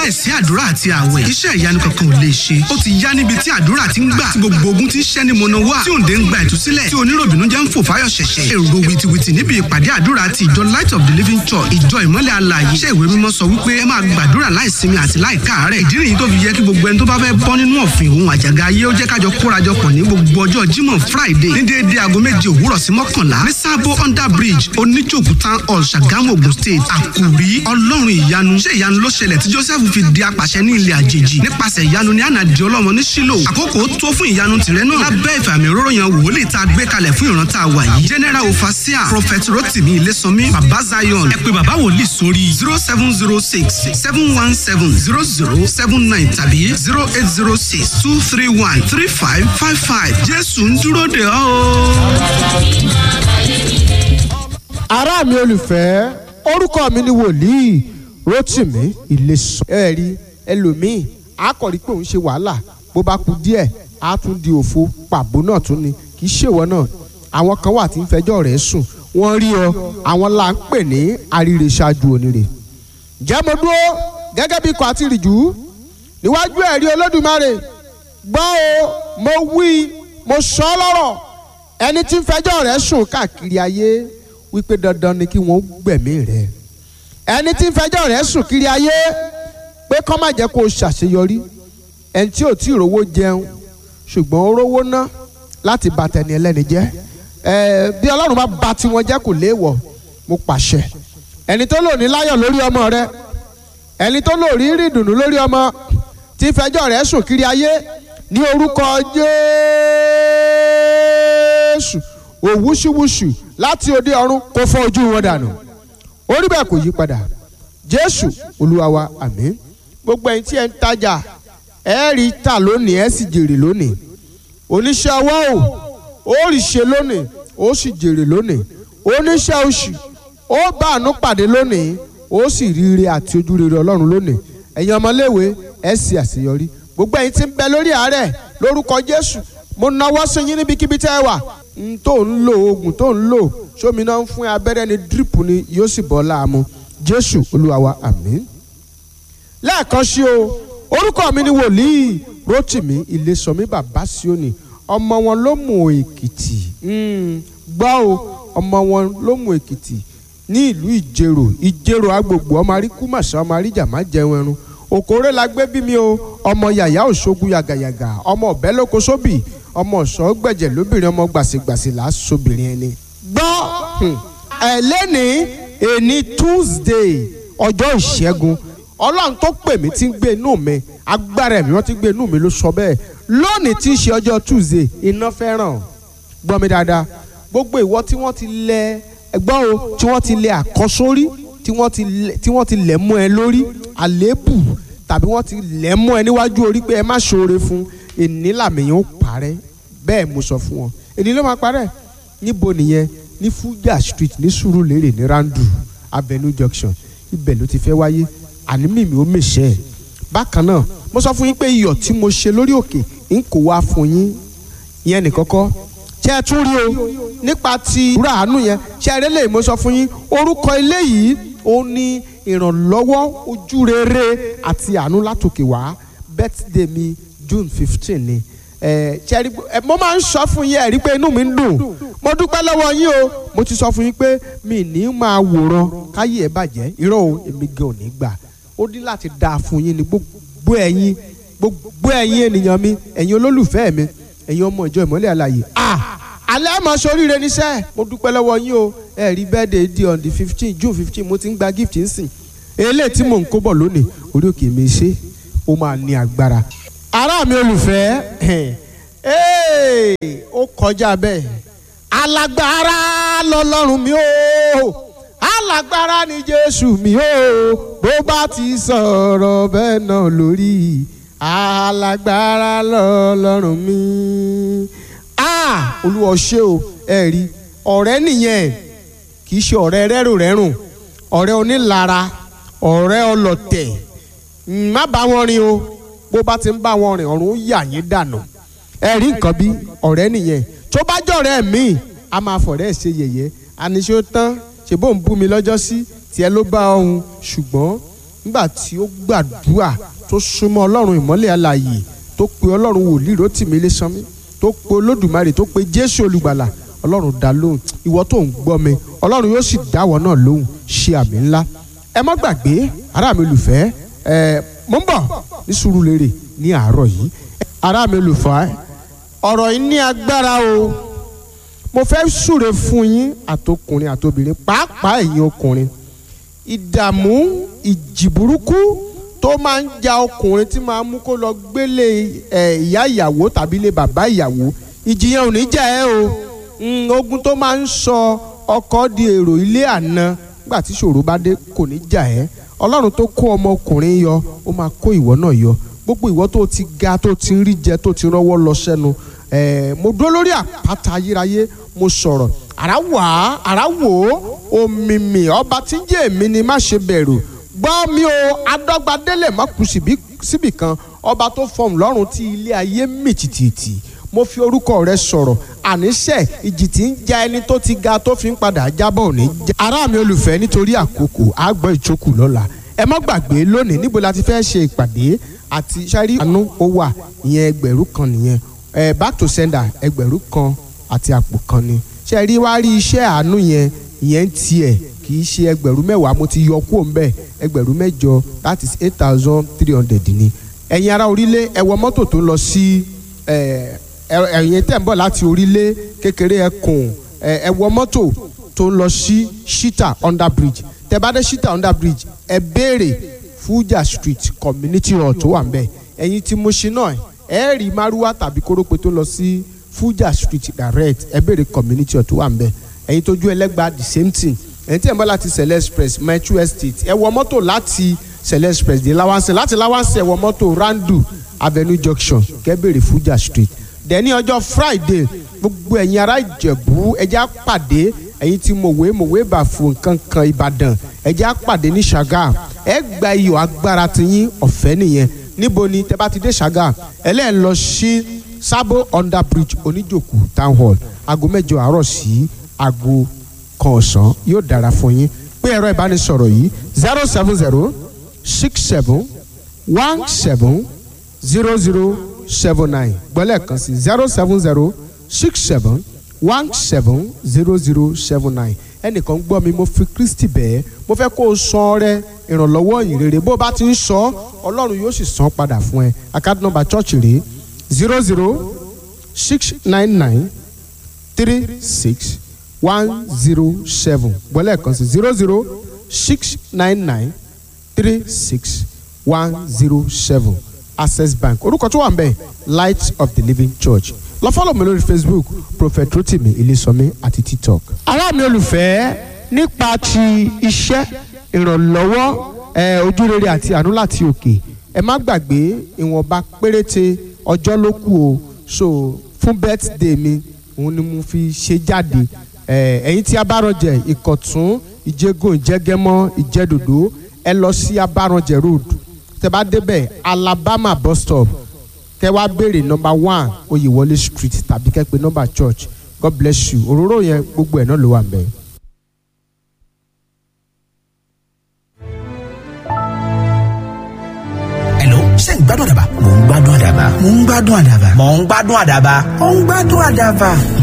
láìsí àdúrà àti àwẹ̀ iṣẹ́ ìyanu kankan ò lè ṣe ó ti yá níbi tí àdúrà ti ń gbà tí gbogbo ogun ti ń ṣẹ́ ni mọ̀nà wá tí òǹdè ń gba ìtúsílẹ̀ tí oníròbìnú jẹ́ ń fò fáyọ̀ ṣẹ̀ṣẹ̀ èrò wìtìwìtì níbi ìpàdé àdúrà ti ìjọ light of the living church ìjọ ìmọ́lẹ̀ alààyè iṣẹ́ ìwé mímọ́ sọ wípé ẹ máa gbàdúrà láìsinmi àti láìkáàárẹ̀ ìdí nìyí tó fi yẹ kí gbogbo ẹni tó bá fẹ́ bọ́ nínú ọ̀fìn òun àjàgà ayé ó jẹ́ kájọ kórajọpọ̀ ní gbogbo ọjọ́ jímọ̀ friday ní déédéé aago méje òwúrọ̀ sí mọ́kànlá ní sábó under bridge oníjòkú town hall ṣàgámù ogun state àkùrí ọlọ́run ìyanu ṣé ìyanu ló ṣẹlẹ̀ tí joseph fi di apàṣẹ ní ilẹ̀ àjèjì nípasẹ̀ ìyanu ní àná di ọlọ́mọ ní sílò àkókò tó fún ìyanu tìrẹ náà lábẹ́ ìfàmì òróró yan wòlíì tá a gbé kalẹ̀ fún ìran tá a wà yìí general ofasia prophet rotimi ilésànmí baba zion ẹ pé baba wòlíì sórí zero seven zero six seven one seven zero zero seven nine tàbí zero eight zero six two three one three five five five jésù ń dúró de ọ́ o. ará mi olùfẹ́ orúkọ mi ni wòlíì rotimi ilésàn. ẹ rí ẹlòmíì á kọ̀ rí pé òun ṣe wàhálà bó bá kú díẹ̀ á tún di òfo pàbó náà tún ni kì í ṣèwọ náà àwọn kan wà tí ń fẹjọ́ rẹ̀ sùn wọ́n rí ọ àwọn là ń pè ní àríre ṣáájú onírè. ǹjẹ́ mo dúró gẹ́gẹ́ bí ikọ̀ àti ìrìjú níwájú ẹ̀rí olódùmarè gbọ́ o mo wí mo sọ ọ́ lọ́rọ̀ ẹni tí ń fẹjọ́ rẹ̀ sùn káàkiri ayé wípé dandan ni kí wọ́n gbẹ̀mí rẹ̀ ẹni tí ń fẹjọ́ rẹ̀ sùn kiri ayé pé kọ́ má jẹ́ kó o ṣàṣeyọrí ẹni tí ò tí ì rówó jẹun ṣùgbọ́n ó rówó ná láti bà tẹni ẹlẹ́ni jẹ́ ẹ bí ọlọ́run bá bà tiwọn jẹ́ kò léèwọ̀ mo pàṣẹ ẹni tó lò ní láyọ̀ lórí ọmọ rẹ ẹni tó lò rí rí ìdùnnú lórí ọmọ tí fẹjọ́ rẹ̀ sùn kiri ayé ní orúkọ jésù òwúṣùwùṣù láti òde ọ̀run kó fọ́ ojú wọn dànù orí bẹ́ẹ̀ kò yí padà jésù olúwa wa àmín gbogbo ẹ̀yin tí ẹ ń tajà ẹ rí tà lónìí ẹ sì jèrè lónìí oníṣẹ́ ọwọ́ o ó rí ṣe lónìí ó sì jèrè lónìí oníṣẹ́ oṣù ó bá àánú pàdé lónìí ó sì rí ire àti ojú rere ọlọ́run lónìí ẹ̀yin ọmọléèwé ẹ sì àṣeyọrí gbogbo ẹ̀yin tí ń bẹ lórí àárẹ̀ lórúkọ jésù mo nawọ́ sí yín níbikíbi tẹ́ ẹ wà n tó ń lo oògùn tó ń lò sómi náà ń fún abẹ́rẹ́ ní dírípù ni yóò sì bọ́ láàmú jésù olúwa wa àmín. lẹ́ẹ̀kan sí o orúkọ mi ni wòlíì rotimi ilésànmí bàbá síónì ọmọ wọn ló mú èkìtì gbọ́ o ọmọ wọn ló mú èkìtì ní ìlú ìjẹrò ìjẹrò agbègbè ọmọ aríkúmàṣá ọmọ aríjàmá jẹun ẹrun òkòrè la gbé bí mi o ọmọ yàyà òṣogun yàgàyàgà ọmọ ọbẹ lóko sóbì ọmọ ọ̀ṣọ́ gbẹ̀jẹ̀ lóbìnrin ọmọ gbàsègbàsè là á sobìnrin ẹni. gbọ́ ẹ lẹ́ni èní tuesday ọjọ́ ìṣẹ́gun ọlọ́run tó pè mí tí ń gbé inú mi agbára ẹ̀mí wọ́n ti gbé inú mi ló sọ bẹ́ẹ̀ lónìí tí ń ṣe ọjọ́ tuesday iná fẹ́ràn gbọ́ mi dáadáa gbogbo ìwọ tí wọ́n ti lẹ ẹgbọ́n o tí wọ́n ti lẹ àkọ́sórí tí wọ́n ti lẹ tí wọ́n ti lẹ̀ mọ́ ẹ lórí àléébù tàbí wọ́n ti lẹ̀ mọ́ ẹ níwájú orí pé ẹ má ṣoore fún èní làmìyàn ó parẹ́ bẹ́ẹ̀ mo sọ fún wọn èní ló máa parẹ́ níbo nìyẹn ní Fuja street ní Sùúrùlérè ní Randu Avenue junction ibẹ̀ ló ti fẹ́ wáyé àní mímí ó mèṣẹ́ ẹ̀ bákan náà mo sọ fún yín pé iyọ̀ tí mo ṣe lórí òkè ń kó wá fún yín ìyẹn nìkọ́kọ́ ṣé ẹ tún rí o nípa ti ìrú àánú yẹn ṣé ẹ rélé mo sọ fún yín orúkọ ilé yìí ó ní ìrànlọ́wọ́ ojú rere àti àánú látòkè wá birthday mi June fifteen ni ẹ ṣe rí ẹ mo máa ń sọ fún yín ẹ rí pé inú mi ń dùn mo dúpẹ́ lọ́wọ́ yín o mo ti sọ fún yín pé mi ní máa wòran káyé ẹ bàjẹ́ irọ́ o èmi gan ò ní gbà ó ní láti dáa fún yín ní gbogbo ẹ̀yin gbogbo ẹ̀yin ènìyàn mi ẹ̀yin olólùfẹ́ mi ẹ̀yin ọmọ ìjọ ìmọ́lẹ̀ àlàyé ah alẹ́ mọ̀ sóríire níṣẹ́ mo dúpẹ́ lọ́wọ́ yín o ẹ rí birthday di on the fifteen June fifteen mo ti ń gba gift ń sìn eléyìí tí mò ń kó bọ̀ lónìí orí òkè mi ṣe ó máa ní agbára ará mi olùfẹ́ ó kọjá bẹ́ẹ̀ alágbára lọ́lọ́run mi ó alágbára ni Jésù mi ó bó bá ti sọ̀rọ̀ bẹ́ẹ̀ náà lórí alágbára lọ́lọ́run mi ah olúwa ṣé o ẹ rí ọ̀rẹ́ nìyẹn kì í ṣe ọ̀rẹ́ rẹ́rùnrẹ́rùn ọ̀rẹ́ onílara ọ̀rẹ́ ọlọ̀tẹ̀ má bá wọn rìn o bó bá ti ń bá wọn rìn ọ̀run ó yà yín dànù ẹ rí nǹkan bí ọ̀rẹ́ nìyẹn tó bá jọ̀rẹ́ mi a máa fọ̀rẹ́ ṣe yẹ̀yẹ́ àníṣe ó tán ṣe bó ń bú mi lọ́jọ́ sí tiẹ̀ ló bá ọ̀hún ṣùgbọ́n nígbà tí ó gbàdúrà tó súnmọ́ ọlọ́run ìmọ́lẹ̀ alààyè tó pe ọlọ́run wòlíì Rótìmí Ilésanmí tó pe olódùmarè tó pe jésù olùgbàlà ọlọ́run dá lóhùn ìwọ tó ń gbọ́ mi ọlọ́run yóò sì dáwọ́ náà lóhùn ṣe àmì ńlá ẹ má gbàgbé ará mi olùfẹ́ ẹ mo ń bọ̀ ní Sùúrùlérè ní àárọ̀ yìí ará mi olùfẹ́ ọ̀rọ̀ yìí ní agbára o mo fẹ́ súre fún yín àtọkùnrin àtobìnrin pàápàá ẹ̀yin ọkùnrin ìdààmú ìjì burúkú tó máa ń ja ọkùnrin tí máa ń mú kó lọ gbélé ẹ ìyá ìyàwó tàbí ilé bàbá ìyàwó ìjì yẹn ò ní jà ẹ́ o Mm, ogun tó máa ń sọ ọkọ di èrò ilé àná nígbà tí ṣòro bá dé kò ní jà ẹ́ ọlọ́run tó kó ọmọkùnrin yọ ó máa kó ìwọ náà yọ gbogbo ìwọ tó ti ga tó ti ń rí jẹ tó ti rọ́wọ́ lọ sẹ́nu ẹ̀ẹ́ mo dúró lórí àpáta ayérayé mo sọ̀rọ̀ àrá wà á àrá wò ó òmìmì ọba tí ń jẹ́ èmi ni má ṣe bẹ̀rù gbọ́ mi o adọ́gbadélẹ̀ má kù síbì kan ọba tó fọhùn lọ́rùn tí ilé ayé mì tìtìtì mo fi orúkọ rẹ sọ̀rọ̀ àníṣe ìjì tí ń ja ẹni tó ti ga tó fi ń padà jábọ̀ òní. ará mi olùfẹ́ nítorí àkókò àgbọ̀ ìjókòó lọ́la ẹ má gbàgbé lónìí níbo la ti fẹ́ ṣe ìpàdé àti sáré àánú ó wà ìyẹn ẹgbẹ̀rún kan nìyẹn ẹ back to sender ẹgbẹ̀rún kan àti àpò kan ni ṣe rí wá rí iṣẹ́ àánú yẹn ìyẹn ń tiẹ̀ kì í ṣe ẹgbẹ̀rún mẹ́wàá mo ti yọ kúrò ńbẹ̀ ẹgbẹ̀rún mẹ́jọ that is eight thousand three hundred ni ẹ̀yin ará orílẹ̀ ẹ wọ mọ́tò tó lọ sí ẹ̀yin tẹ̀ ń bọ̀ láti orílẹ̀ kékeré ẹkùn ẹ wọ mọ́tò tó ń lọ sí shita under bridge tẹ bá dé shita under bridge ẹ béèrè Fuja street community hall tó wà ń bẹ̀ ẹ̀yin tí mo ṣe náà ẹ rí márúwá tàbí kórópè tó lọ sí Fuja street direct ẹ béèrè community hall tó wà ń bẹ̀ ẹ̀yin tójú ẹlẹ́gbàá the same thing ẹ̀yin tí ẹ̀ ń bọ̀ láti Sele Express metro estate ẹ wọ mọ́tò láti Sele Express dé Lawanse láti Lawanse ẹ wọ mọ́tò Randu avenue junction kẹ́ béèrè Fuja street dẹ̀ni ọjọ́ friday gbogbo ẹ̀yin ará ìjẹ̀bú ẹjẹ́ àpàdé ẹ̀yin tí mòwe mòwe bà fún nǹkan kan ìbàdàn ẹjẹ́ àpàdé ní ṣàgà ẹ gba iyọ̀ agbára tiyín ọ̀fẹ́ nìyẹn níbo ni tẹ́ bá ti dé ṣàgà ẹlẹ́ẹ̀ lọ sí sábò under bridge oníjòkó town hall aago mẹ́jọ àárọ̀ sí aago kan ọ̀sán yóò dára fún yín pé ẹ̀rọ ìbánisọ̀rọ̀ yìí zero seven zero six seven one seven zero zero seven nine gbọ́lẹ̀ kan sí zero seven zero six seven one seven zero zero seven nine ẹnìkan gbọ́ mi mo fi Kristi bẹ́ẹ̀ mo fẹ́ kó o san ọrẹ ìrànlọ́wọ́ yìí rere bó o bá ti ń sọ Ọlọ́run yóò sì san padà fún ẹ account number church rèé zero zero six nine nine three six one zero seven gbọ́lẹ̀ kan sí zero zero six nine nine three six one zero seven access bank orúkọ tó wà ń bẹ̀ light of the living church lọ fọ́lọ̀ mi lórí facebook prophet rotimi ilésọmí àti tiktok. ará mi olùfẹ́ nípa ti iṣẹ́ ìrànlọ́wọ́ ojúrere àti àánú láti òkè ẹ má gbàgbé ìwọ̀nba péréte ọjọ́ ló kù o so fún birthday mi òun ni mo fi ṣe jáde ẹ̀yin tí abárànjẹ ìkọ̀tún ìjẹ́gùn ìjẹ́gẹ́mọ́ ìjẹ́dòdó ẹ lọ sí abárànjẹ road tẹ bá débẹ̀ alabama bus stop kẹ wá béèrè nọmba one oyèwọlé street tàbí kẹ pé nọmba church god bless you òróró yẹn gbogbo ẹ̀ náà ló wà ń bẹ̀. hello ṣé ń gbádùn àdàbà. mò ń gbádùn àdàbà. mò ń gbádùn àdàbà. mò ń gbádùn àdàbà. mò ń gbádùn àdàbà.